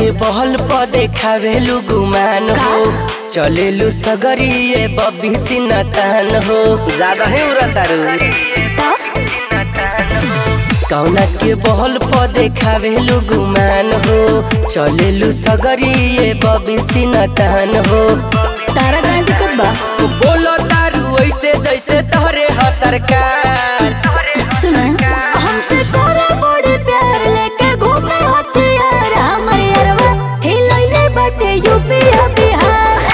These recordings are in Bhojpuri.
के बहल प देखावेलु गुमान हो चलेलु सगरिए बबी सिनतान हो ज्यादा ही उड़तारू कौना के बहल प देखावेलु गुमान हो चलेलु सगरिए बबी सिनतान हो तारा का दिक्कत बा बोलो तारू ऐसे जैसे तोहरे ह सरकार सुना हमसे करे बड़ी प्यार लेके घूमे हथियार हमरे अरवा हिलैले बाटे यूपी आ बिहार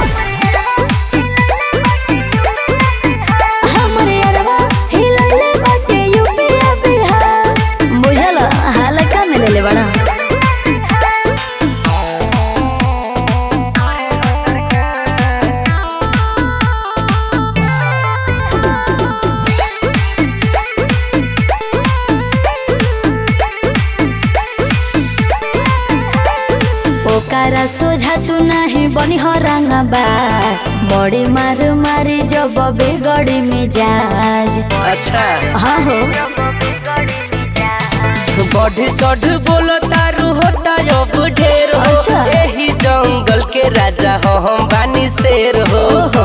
हमरे अरवा हिलैले बाटे यूपी आ बिहार बुझल हाल का में लेले बड़ा ओकारा सोझा तू नहीं बनी हो रंगबा बड़ी मार मारी जब बिगड़ी मिजाज अच्छा हाँ हो बढ़ चढ़ बोलो तारू होता अब ढेर हो अच्छा। यही जंगल के राजा हो हम बानी शेर हो ओहो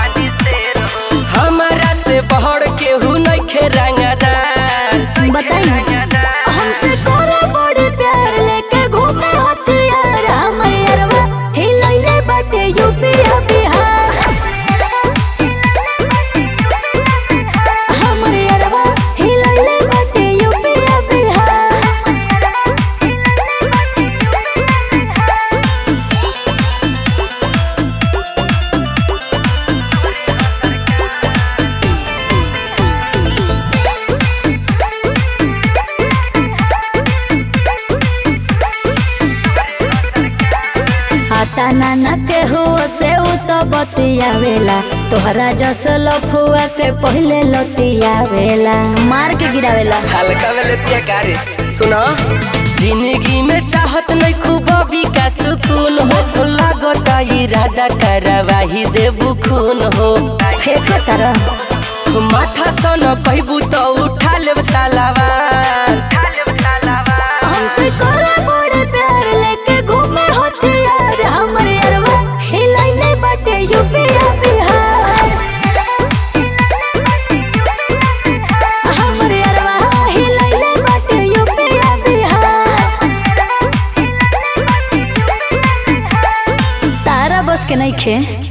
हमारा से बढ़ के हु नइखे रंगदार बताई हमसे करे बड़ी प्यार लेके घूमे हथियार हमरे अरवा हिलैले बाटे यूपी आ बिहार हमरे अरवा हिलैले बाटे यूपी आ बिहार आता नाना के हो से उ तो बतियावेला तोहरा जस लफुआ के पहले लतियावेला मार के गिरावेला हल्का में लेती कारे सुनो जिंदगी में चाहत नहीं खूब अभी का सुकून हो लागता इरादा करवाही देबू खून हो फेंक तरह माथा सन कहबू तो उठा लेब तालावार हमसे करे बड़े प्यार लेके घूमे हथियार हमरे अरवा हिलैले बाटे यूपी आ बिहार हमरे अरवा हिलैले बाटे यूपी आ बिहार तारा बस के नहीं खे